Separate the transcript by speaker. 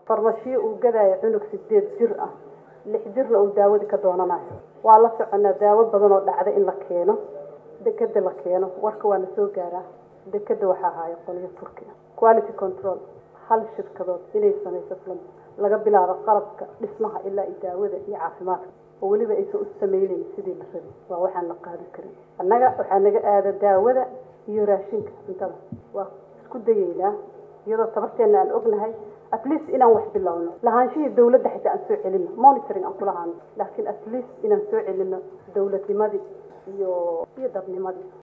Speaker 1: farmashiyo uu gadaayo cunug sideed jir ah lix jirna uu daawadii ka doonanayo waa la soconaa daawo badan oo dhacda in la keeno dekeda la keeno warka waa na soo gaaraa dekeda waxaa ahaayo qolyo turkiya quality control hal shirkadood inay samayso plan laga bilaabo qalabka dhismaha ilaa iyo daawada iyo caafimaadka oo weliba aysan u samaynayn sidii la rabay waa waxaan la qaadi karin annaga waxaa naga aada daawada iyo raashinka cuntada waa isku dayeynaa iyadoo tabarteena aan ognahay at least inaan wax bilowno lahaanshihii dawladda xitaa aan soo celino monitoring aan kulahaano laakiin at least inaan soo celino dawladnimadii iyo iyo dadnimadii